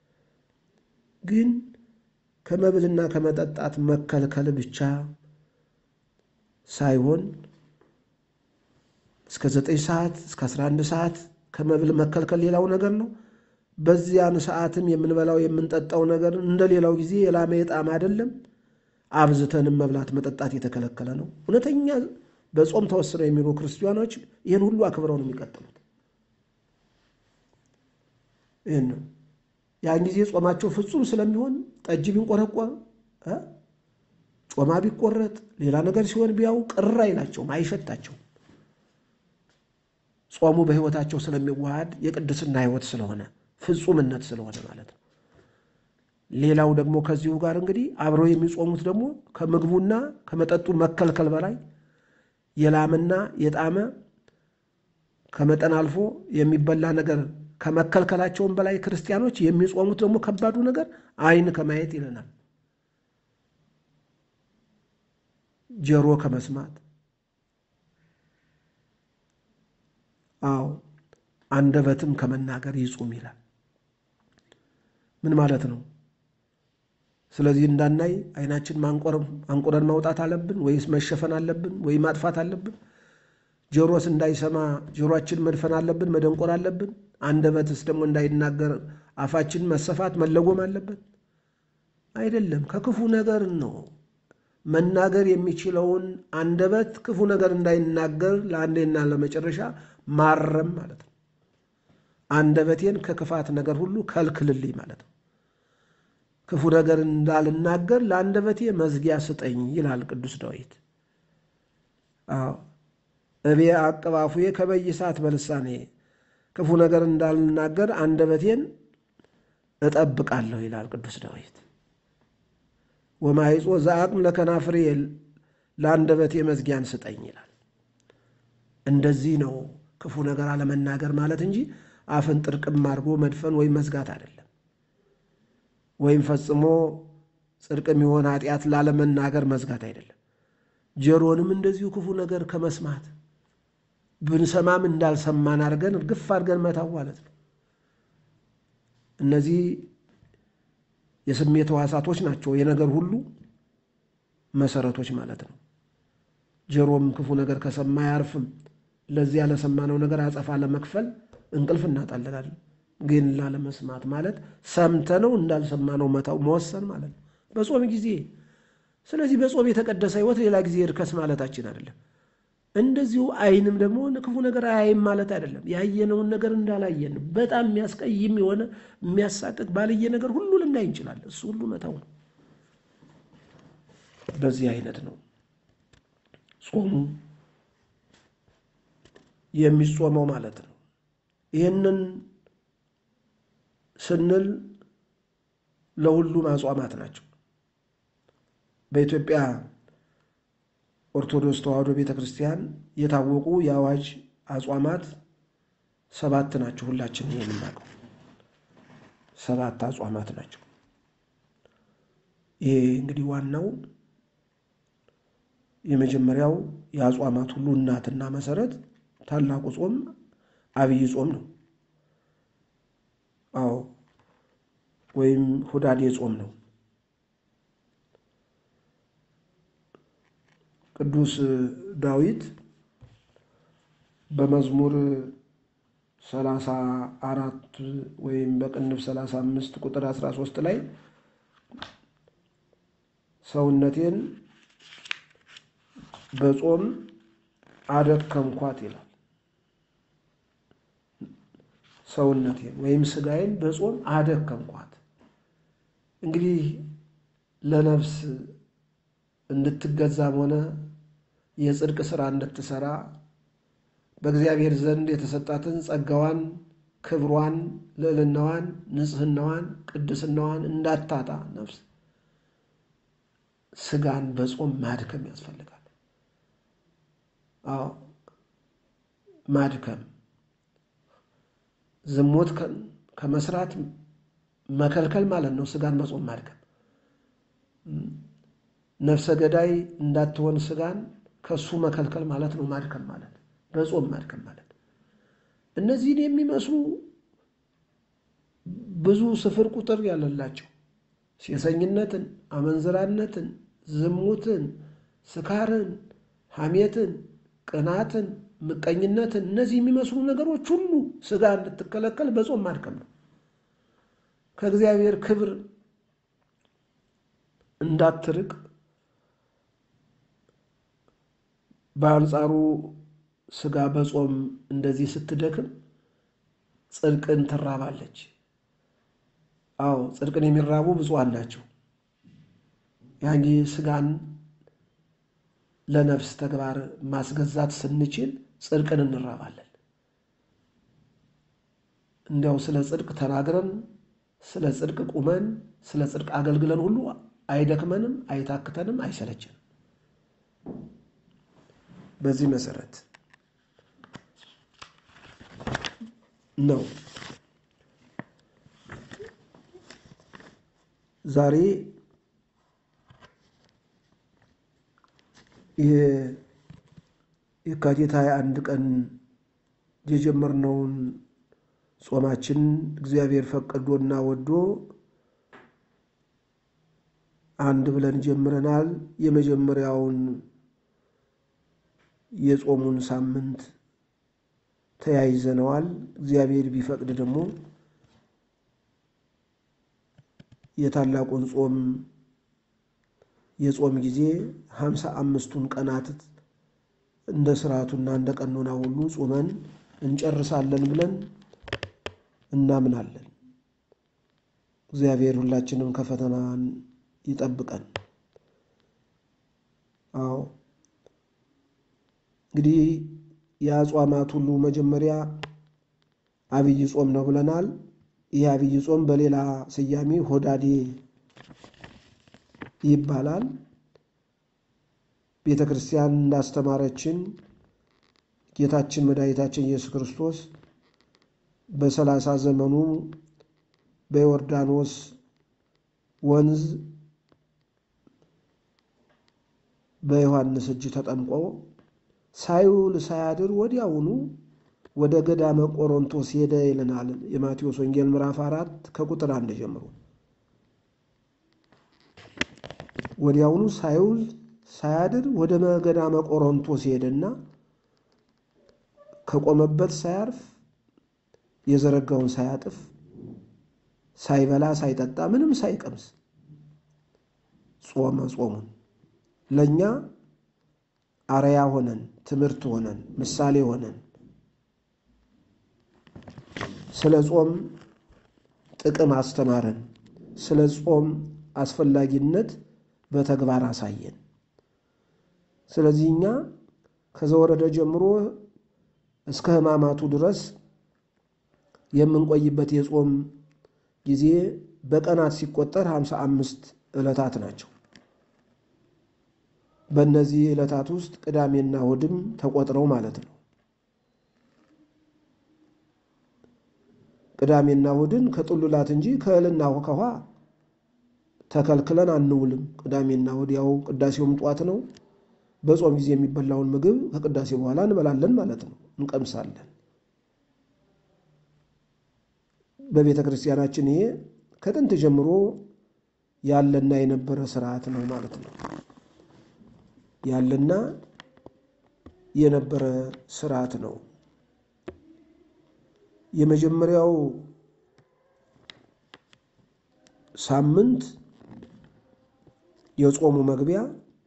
ግን ከመብልና ከመጠጣት መከልከል ብቻ ሳይሆን እስከ ዘጠኝ ሰዓት እስከ አስራ አንድ ሰዓት ከመብል መከልከል ሌላው ነገር ነው። በዚያን ሰዓትም የምንበላው የምንጠጣው ነገር እንደ ሌላው ጊዜ የላመ የጣም አይደለም። አብዝተንም መብላት መጠጣት የተከለከለ ነው። እውነተኛ በጾም ተወስነው የሚኖሩ ክርስቲያኖች ይህን ሁሉ አክብረው ነው የሚቀጥሉት። ይህን ነው ያን ጊዜ ጾማቸው ፍጹም ስለሚሆን ጠጅ ቢንቆረቆር ጮማ ቢቆረጥ ሌላ ነገር ሲሆን ቢያው ቅር አይላቸውም፣ አይሸታቸውም። ጾሙ በሕይወታቸው ስለሚዋሃድ የቅድስና ሕይወት ስለሆነ ፍጹምነት ስለሆነ ማለት ነው። ሌላው ደግሞ ከዚሁ ጋር እንግዲህ አብረው የሚጾሙት ደግሞ ከምግቡና ከመጠጡ መከልከል በላይ የላምና የጣመ ከመጠን አልፎ የሚበላ ነገር ከመከልከላቸውም በላይ ክርስቲያኖች የሚጾሙት ደግሞ ከባዱ ነገር ዓይን ከማየት ይለናል፣ ጆሮ ከመስማት አዎ አንደበትም ከመናገር ይጹም ይላል። ምን ማለት ነው? ስለዚህ እንዳናይ ዓይናችን አንቁረን ማውጣት አለብን ወይስ መሸፈን አለብን ወይ ማጥፋት አለብን? ጆሮስ እንዳይሰማ ጆሮአችን መድፈን አለብን መደንቆር አለብን? አንደበትስ ደግሞ እንዳይናገር አፋችን መሰፋት መለጎም አለበት? አይደለም። ከክፉ ነገር ነው መናገር የሚችለውን አንደበት ክፉ ነገር እንዳይናገር ለአንዴና ለመጨረሻ ማረም ማለት ነው። አንደበቴን ከክፋት ነገር ሁሉ ከልክልልኝ ማለት ነው። ክፉ ነገር እንዳልናገር ለአንደበቴ መዝጊያ ስጠኝ ይላል ቅዱስ ዳዊት። አዎ እቤ አቀባፉዬ ከበይሳት በልሳኔ ክፉ ነገር እንዳልናገር አንደበቴን እጠብቃለሁ ይላል ቅዱስ ዳዊት። ወማይጾ ዘአቅም ለከናፍሬ ለአንደበቴ መዝጊያን ስጠኝ ይላል። እንደዚህ ነው ክፉ ነገር አለመናገር ማለት እንጂ አፍን ጥርቅም አድርጎ መድፈን ወይም መዝጋት አይደለም። ወይም ፈጽሞ ጽድቅ የሚሆን ኃጢአት ላለመናገር መዝጋት አይደለም። ጆሮንም እንደዚሁ ክፉ ነገር ከመስማት ብንሰማም እንዳልሰማን አድርገን እርግፍ አድርገን መታው ማለት ነው። እነዚህ የስሜት ሕዋሳቶች ናቸው፣ የነገር ሁሉ መሰረቶች ማለት ነው። ጆሮም ክፉ ነገር ከሰማ አያርፍም። ለዚያ ለሰማነው ነገር አጸፋ ለመክፈል እንቅልፍ እናጣለናለን። ግን ላለመስማት ማለት ሰምተነው እንዳልሰማነው መታው መወሰን ማለት ነው በጾም ጊዜ። ስለዚህ በጾም የተቀደሰ ሕይወት ሌላ ጊዜ እርከስ ማለታችን አይደለም። እንደዚሁ ዓይንም ደግሞ ክፉ ነገር አያይም ማለት አይደለም። ያየነውን ነገር እንዳላየን በጣም የሚያስቀይም የሆነ የሚያሳቅቅ ባልየ ነገር ሁሉ ልናይ እንችላለን። እሱ ሁሉ መታው ነው። በዚህ አይነት ነው ጾሙ የሚጾመው ማለት ነው። ይህንን ስንል ለሁሉም አጽዋማት ናቸው። በኢትዮጵያ ኦርቶዶክስ ተዋሕዶ ቤተ ክርስቲያን የታወቁ የአዋጅ አጽዋማት ሰባት ናቸው። ሁላችን የምናውቀው ሰባት አጽዋማት ናቸው። ይሄ እንግዲህ ዋናው የመጀመሪያው የአጽዋማት ሁሉ እናትና መሰረት ታላቁ ጾም አብይ ጾም ነው። አዎ ወይም ሁዳዴ ጾም ነው። ቅዱስ ዳዊት በመዝሙር ሰላሳ አራት ወይም በቅንፍ ሰላሳ አምስት ቁጥር አስራ ሶስት ላይ ሰውነቴን በጾም አደከምኳት ይላል። ሰውነቴን ወይም ስጋዬን በጾም አደከምኳት። እንግዲህ ለነፍስ እንድትገዛም ሆነ የጽድቅ ሥራ እንድትሠራ በእግዚአብሔር ዘንድ የተሰጣትን ጸጋዋን፣ ክብሯን፣ ልዕልናዋን፣ ንጽሕናዋን፣ ቅድስናዋን እንዳታጣ ነፍስ ሥጋን በጾም ማድከም ያስፈልጋል። አዎ ማድከም ዝሙት ከመስራት መከልከል ማለት ነው። ሥጋን በጾም ማድከም ነፍሰ ገዳይ እንዳትሆን ሥጋን ከሱ መከልከል ማለት ነው። ማድከም ማለት በጾም ማድከም ማለት እነዚህን የሚመስሉ ብዙ ስፍር ቁጥር ያለላቸው ሴሰኝነትን፣ አመንዝራነትን፣ ዝሙትን፣ ስካርን፣ ሐሜትን፣ ቅናትን፣ ምቀኝነትን እነዚህ የሚመስሉ ነገሮች ሁሉ ሥጋ እንድትከለከል በጾም ማድከም ነው። ከእግዚአብሔር ክብር እንዳትርቅ በአንጻሩ ሥጋ በጾም እንደዚህ ስትደክም ጽድቅን ትራባለች። አዎ ጽድቅን የሚራቡ ብፁዓን ናቸው። ያን ጊዜ ሥጋን ለነፍስ ተግባር ማስገዛት ስንችል ጽድቅን እንራባለን። እንዲያው ስለ ጽድቅ ተናግረን ስለ ጽድቅ ቁመን ስለ ጽድቅ አገልግለን ሁሉ አይደክመንም፣ አይታክተንም፣ አይሰለችንም። በዚህ መሰረት ነው ዛሬ የካቲት ሃያ አንድ ቀን የጀመርነውን ጾማችን እግዚአብሔር ፈቅዶና ወዶ አንድ ብለን ጀምረናል። የመጀመሪያውን የጾሙን ሳምንት ተያይዘነዋል። እግዚአብሔር ቢፈቅድ ደግሞ የታላቁን ጾም የጾም ጊዜ ሀምሳ አምስቱን ቀናት እንደ ስርዓቱና እንደ ቀኖና ሁሉ ጾመን እንጨርሳለን ብለን እናምናለን። እግዚአብሔር ሁላችንም ከፈተናን ይጠብቀን። አዎ እንግዲህ የአጽዋማት ሁሉ መጀመሪያ አብይ ጾም ነው ብለናል። ይህ አብይ ጾም በሌላ ስያሜ ሆዳዴ ይባላል። ቤተ ክርስቲያን እንዳስተማረችን ጌታችን መድኃኒታችን ኢየሱስ ክርስቶስ በሰላሳ ዘመኑ በዮርዳኖስ ወንዝ በዮሐንስ እጅ ተጠምቆ ሳይውል ሳያድር ወዲያውኑ ወደ ገዳመ ቆሮንቶስ ሄደ ይለናል የማቴዎስ ወንጌል ምዕራፍ አራት ከቁጥር አንድ ጀምሮ። ወዲያውኑ ሳይውል ሳያድር ወደ ገዳመ ቆሮንቶስ ሄደና ከቆመበት ሳያርፍ የዘረጋውን ሳያጥፍ ሳይበላ ሳይጠጣ ምንም ሳይቀምስ ጾመ ጾሙን ለእኛ አርያ ሆነን ትምህርት ሆነን ምሳሌ ሆነን ስለ ጾም ጥቅም አስተማረን። ስለ ጾም አስፈላጊነት በተግባር አሳየን። ስለዚህ እኛ ከዘወረደ ጀምሮ እስከ ሕማማቱ ድረስ የምንቆይበት የጾም ጊዜ በቀናት ሲቆጠር ሃምሳ አምስት ዕለታት ናቸው። በእነዚህ ዕለታት ውስጥ ቅዳሜና እሑድም ተቆጥረው ማለት ነው። ቅዳሜና እሑድን ከጥሉላት እንጂ ከእህልና ከውሃ ተከልክለን አንውልም። ቅዳሜና እሑድ ያው ቅዳሴውም ጧት ነው። በጾም ጊዜ የሚበላውን ምግብ ከቅዳሴ በኋላ እንበላለን ማለት ነው፣ እንቀምሳለን። በቤተ ክርስቲያናችን ይሄ ከጥንት ጀምሮ ያለና የነበረ ስርዓት ነው ማለት ነው። ያለና የነበረ ስርዓት ነው። የመጀመሪያው ሳምንት የጾሙ መግቢያ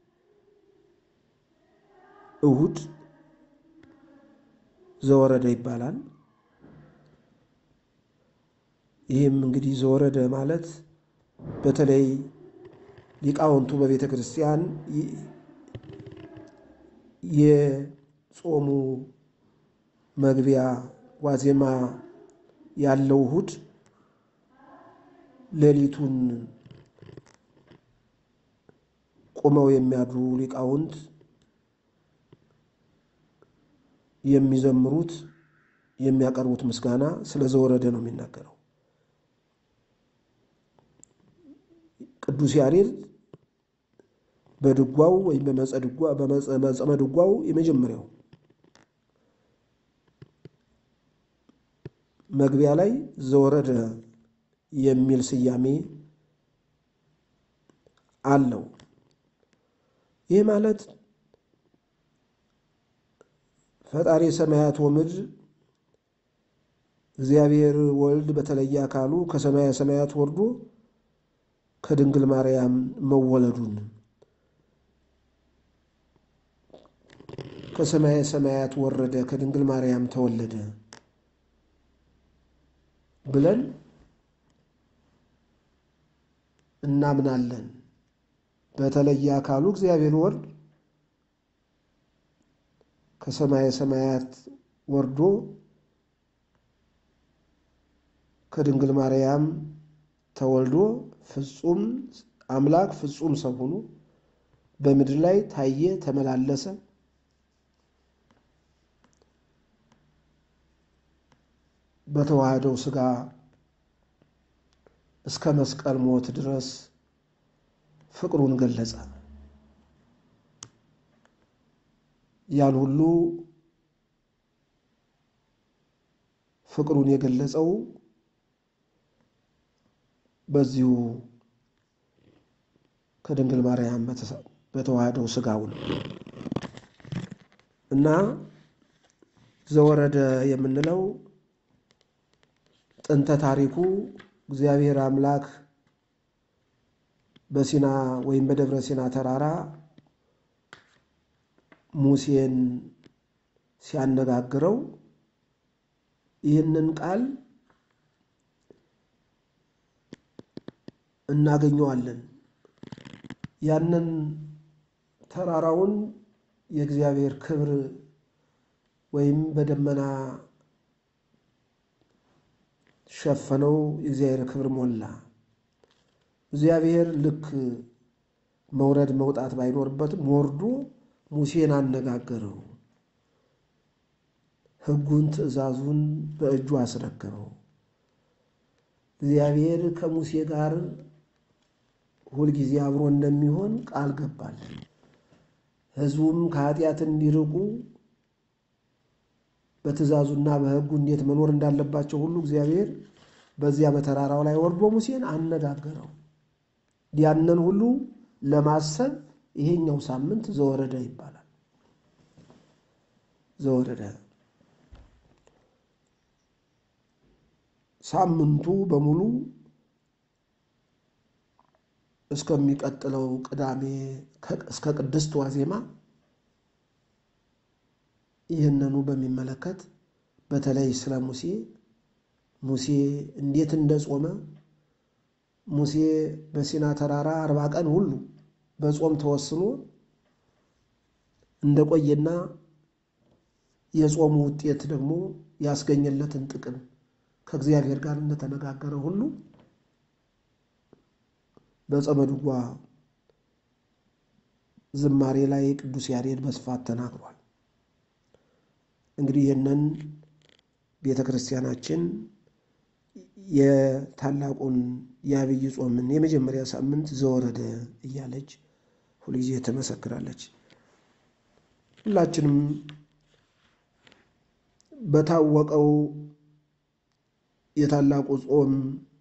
እሁድ ዘወረደ ይባላል። ይህም እንግዲህ ዘወረደ ማለት በተለይ ሊቃውንቱ በቤተ ክርስቲያን የጾሙ መግቢያ ዋዜማ ያለው እሁድ ሌሊቱን ቁመው የሚያድሩ ሊቃውንት የሚዘምሩት የሚያቀርቡት ምስጋና ስለ ዘወረደ ነው የሚናገረው። ቅዱስ ያሬድ በድጓው ወይም በመጸመ ድጓው የመጀመሪያው መግቢያ ላይ ዘወረደ የሚል ስያሜ አለው። ይህ ማለት ፈጣሪ ሰማያት ወምድር እግዚአብሔር ወልድ በተለየ አካሉ ከሰማየ ሰማያት ወርዶ ከድንግል ማርያም መወለዱን ከሰማየ ሰማያት ወረደ ከድንግል ማርያም ተወለደ ብለን እናምናለን። በተለየ አካሉ እግዚአብሔር ወልድ ከሰማየ ሰማያት ወርዶ ከድንግል ማርያም ተወልዶ ፍጹም አምላክ ፍጹም ሰው ሆኖ በምድር ላይ ታየ፣ ተመላለሰ። በተዋህደው ሥጋ እስከ መስቀል ሞት ድረስ ፍቅሩን ገለጸ። ያን ሁሉ ፍቅሩን የገለጸው በዚሁ ከድንግል ማርያም በተዋህደው ሥጋው ነው እና ዘወረደ የምንለው ጥንተ ታሪኩ እግዚአብሔር አምላክ በሲና ወይም በደብረ ሲና ተራራ ሙሴን ሲያነጋግረው ይህንን ቃል እናገኘዋለን። ያንን ተራራውን የእግዚአብሔር ክብር ወይም በደመና ሸፈነው፣ የእግዚአብሔር ክብር ሞላ። እግዚአብሔር ልክ መውረድ መውጣት ባይኖርበትም ወርዶ ሙሴን አነጋገረው። ሕጉን ትእዛዙን በእጁ አስረከበው። እግዚአብሔር ከሙሴ ጋር ሁልጊዜ አብሮ እንደሚሆን ቃል ገባል። ሕዝቡም ከኃጢአት እንዲርቁ በትእዛዙና በሕጉ እንዴት መኖር እንዳለባቸው ሁሉ እግዚአብሔር በዚያ በተራራው ላይ ወርዶ ሙሴን አነጋገረው። ያንን ሁሉ ለማሰብ ይሄኛው ሳምንት ዘወረደ ይባላል። ዘወረደ ሳምንቱ በሙሉ እስከሚቀጥለው ቅዳሜ እስከ ቅድስት ዋዜማ ይህንኑ በሚመለከት በተለይ ስለ ሙሴ ሙሴ እንዴት እንደጾመ ሙሴ በሲና ተራራ አርባ ቀን ሁሉ በጾም ተወስኖ እንደቆየና የጾሙ ውጤት ደግሞ ያስገኘለትን ጥቅም ከእግዚአብሔር ጋር እንደተነጋገረ ሁሉ በጾመ ድጓ ዝማሬ ላይ ቅዱስ ያሬድ በስፋት ተናግሯል። እንግዲህ ይህንን ቤተ ክርስቲያናችን የታላቁን የአብይ ጾምን የመጀመሪያ ሳምንት ዘወረደ እያለች ሁልጊዜ ትመሰክራለች። ሁላችንም በታወቀው የታላቁ ጾም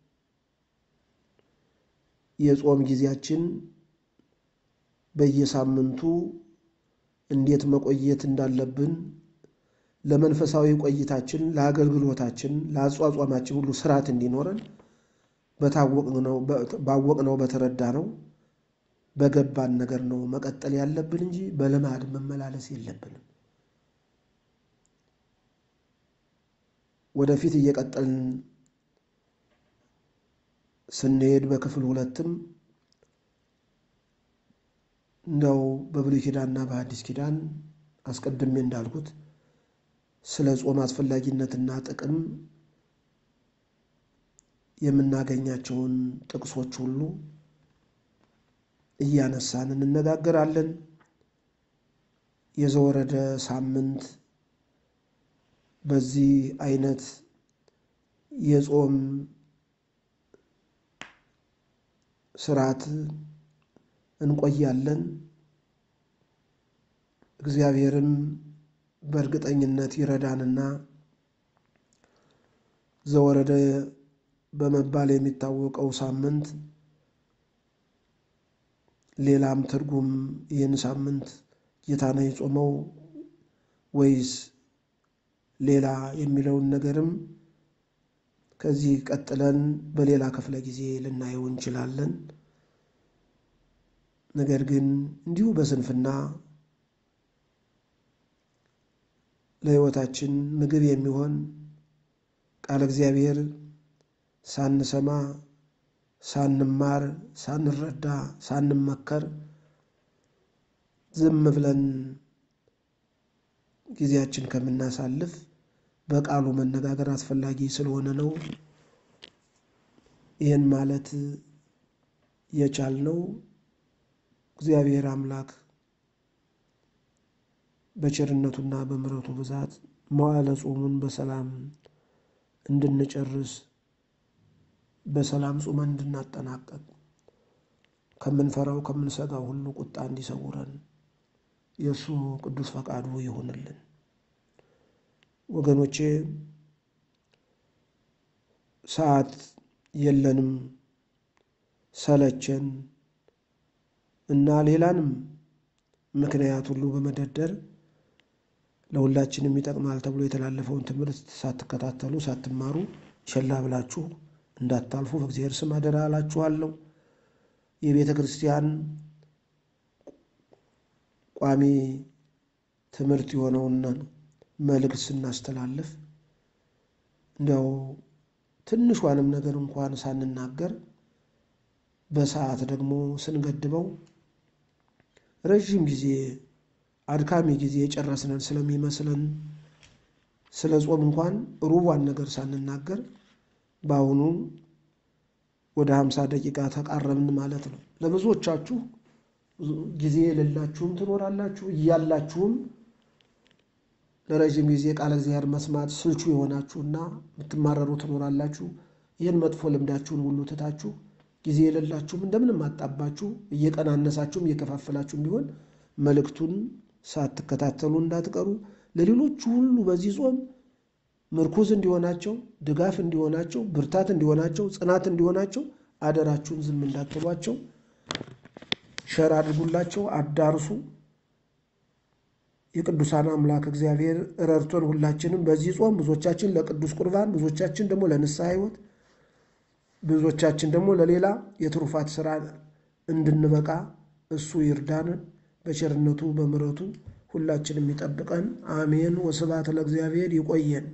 የጾም ጊዜያችን በየሳምንቱ እንዴት መቆየት እንዳለብን ለመንፈሳዊ ቆይታችን፣ ለአገልግሎታችን፣ ለአጿጿማችን ሁሉ ስርዓት እንዲኖረን ባወቅነው በተረዳነው በገባን ነገር ነው መቀጠል ያለብን እንጂ በልማድ መመላለስ የለብንም። ወደፊት እየቀጠልን ስንሄድ በክፍል ሁለትም እንደው በብሉይ ኪዳንና በሐዲስ ኪዳን አስቀድሜ እንዳልኩት ስለ ጾም አስፈላጊነትና ጥቅም የምናገኛቸውን ጥቅሶች ሁሉ እያነሳን እንነጋገራለን። የዘወረደ ሳምንት በዚህ አይነት የጾም ስርዓት እንቆያለን። እግዚአብሔርም በእርግጠኝነት ይረዳንና ዘወረደ በመባል የሚታወቀው ሳምንት ሌላም ትርጉም ይህን ሳምንት ጌታ ነው የጾመው ወይስ ሌላ የሚለውን ነገርም ከዚህ ቀጥለን በሌላ ክፍለ ጊዜ ልናየው እንችላለን። ነገር ግን እንዲሁ በስንፍና ለሕይወታችን ምግብ የሚሆን ቃለ እግዚአብሔር ሳንሰማ ሳንማር ሳንረዳ ሳንመከር ዝም ብለን ጊዜያችን ከምናሳልፍ በቃሉ መነጋገር አስፈላጊ ስለሆነ ነው። ይህን ማለት የቻልነው እግዚአብሔር አምላክ በቸርነቱና በምሕረቱ ብዛት መዋዕለ ጾሙን በሰላም እንድንጨርስ በሰላም ጾመን እንድናጠናቀቅ ከምንፈራው ከምንሰጋው ሁሉ ቁጣ እንዲሰውረን የእሱ ቅዱስ ፈቃዱ ይሆንልን። ወገኖቼ ሰዓት የለንም፣ ሰለቸን እና ሌላንም ምክንያት ሁሉ በመደርደር ለሁላችንም ይጠቅማል ተብሎ የተላለፈውን ትምህርት ሳትከታተሉ ሳትማሩ ቸላ ብላችሁ እንዳታልፉ በእግዚአብሔር ስም አደራ እላችኋለሁ። የቤተ ክርስቲያን ቋሚ ትምህርት የሆነውን መልእክት ስናስተላልፍ እንዲያው ትንሿንም ነገር እንኳን ሳንናገር በሰዓት ደግሞ ስንገድበው ረዥም ጊዜ አድካሚ ጊዜ የጨረስነን ስለሚመስለን ስለ ጾም እንኳን ሩቧን ነገር ሳንናገር በአሁኑ ወደ ሀምሳ ደቂቃ ተቃረብን ማለት ነው። ለብዙዎቻችሁ ጊዜ የሌላችሁም ትኖራላችሁ፣ እያላችሁም ለረዥም ጊዜ ቃለ እግዚአብሔር መስማት ስልቹ የሆናችሁና የምትማረሩ ትኖራላችሁ። ይህን መጥፎ ልምዳችሁን ሁሉ ትታችሁ ጊዜ የሌላችሁም እንደምንም አጣባችሁ እየቀናነሳችሁም እየከፋፈላችሁም ቢሆን መልእክቱን ሳትከታተሉ እንዳትቀሩ። ለሌሎቹ ሁሉ በዚህ ጾም ምርኩዝ እንዲሆናቸው፣ ድጋፍ እንዲሆናቸው፣ ብርታት እንዲሆናቸው፣ ጽናት እንዲሆናቸው አደራችሁን ዝም እንዳትሏቸው። ሸር አድርጉላቸው፣ አዳርሱ። የቅዱሳን አምላክ እግዚአብሔር ረድቶን ሁላችንም በዚህ ጾም ብዙዎቻችን ለቅዱስ ቁርባን፣ ብዙዎቻችን ደግሞ ለንስሐ ሕይወት፣ ብዙዎቻችን ደግሞ ለሌላ የትሩፋት ስራ እንድንበቃ እሱ ይርዳን። በቸርነቱ በምሕረቱ ሁላችንም ይጠብቀን። አሜን። ወስብሐት ለእግዚአብሔር። ይቆየን።